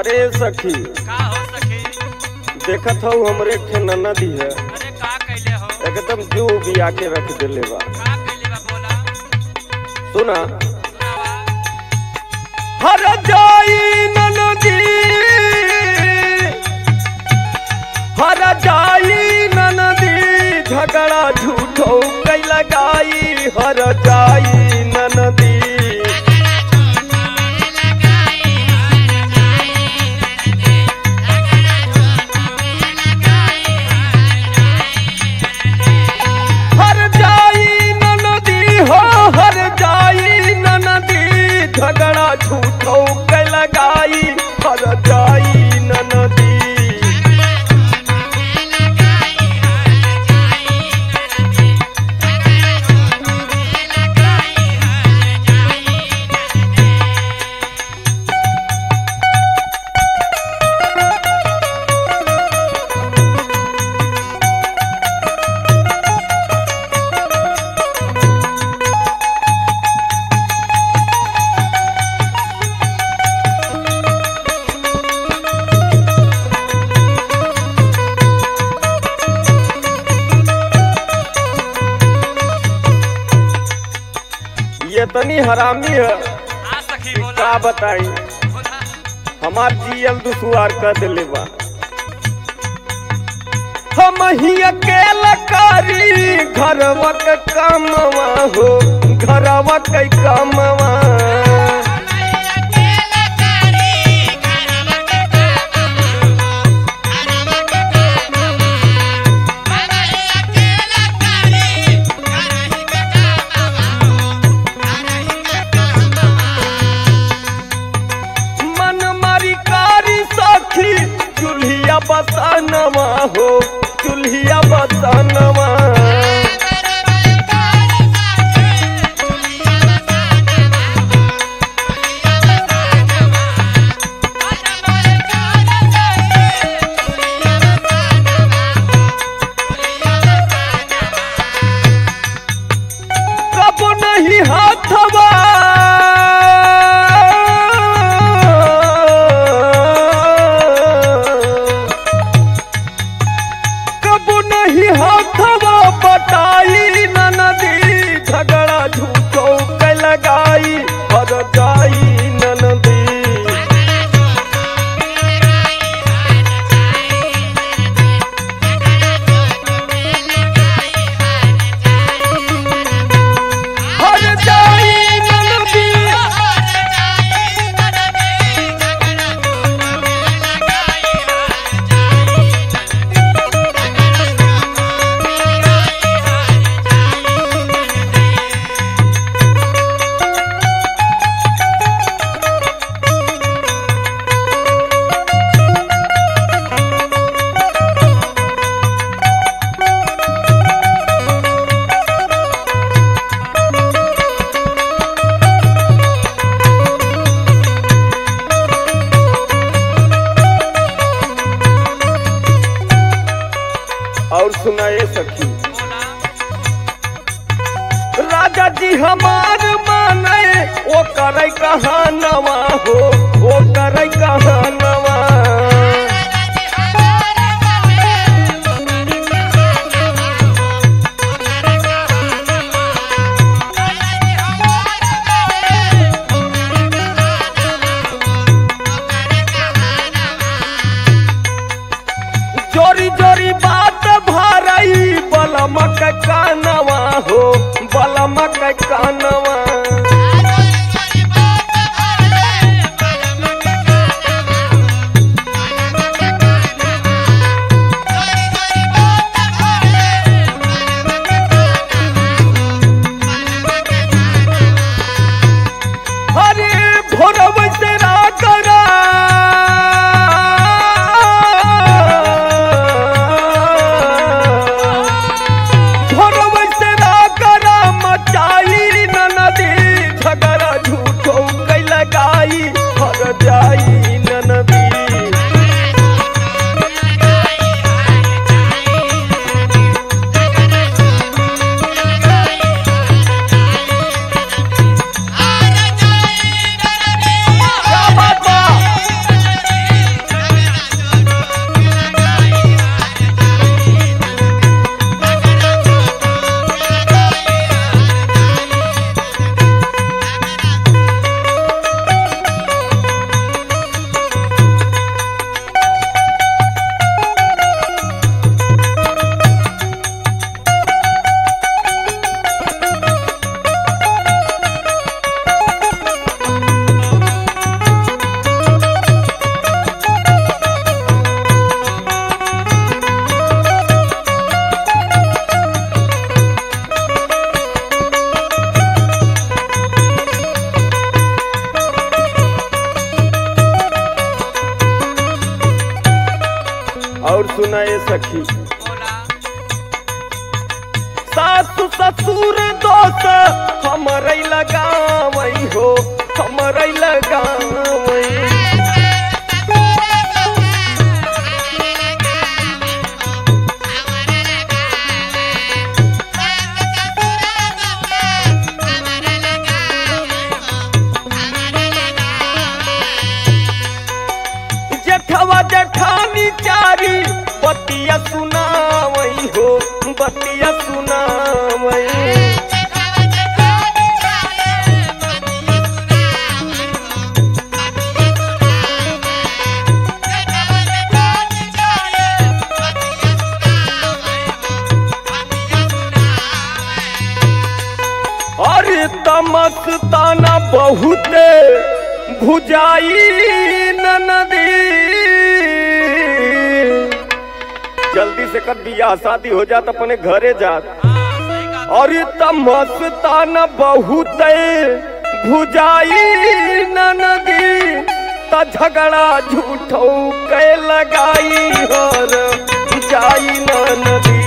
अरे सखी का हो सखी देखत हूँ हमरे एक ठे ननदी है अरे का कैले हो एकदम जू बिया के रख देले बा का कैले बा बोला सुना सुनावा हर जाई ननदी हर जाई ननदी झगड़ा झूठो कई लगाई हर जाई ननदी हर जाई ननदी हो हर जाई ननदी झगड़ा झूठो के लगाई हर जाई ननदी ये तनी हरामी है आ सखी कि बोला का बताई बोला हमार जियल दुसुआर कर देले बा हम ही अकेला कारी घरवा के कामवा हो घरवा के कामवा मन मारी कारी सखी चूल्हिया बसनवा हो चूल्हिया बसनवा कब नहीं हाथवा कब नहीं हाथवा बटाई ननदी झगड़ा झूठो के लगाई हर जाई ननदी हर जाई ननदी और सुनाए सखी बोला राजा जी हमार माने ओ करे कहानवा हो ओ करे कहानवा जोरी जोरी बात भरई बलमक कानवा हो बलमक कानवा अरे भोरब से रागरा भोरब से रागरा मचाई ननदी झगड़ा झूठो कई लगाई हर जाई ननदी क्या बात बा? और सुनाए सखी बोला सासु ससुर दोस्त हमरे लगावई हो हमरे लगावई जेठवा जेठानी चारी बतिया सुनावई हो बतिया सुनावई अरे तमस्ताना बहुते भुजाई नदी जल्दी से कर बियाह शादी हो जात अपने घरे जात हाँ सही कहा और तमस्ताना बहुते भुजाई नदी त झगड़ा झूठो के लगाई हर जाई न नदी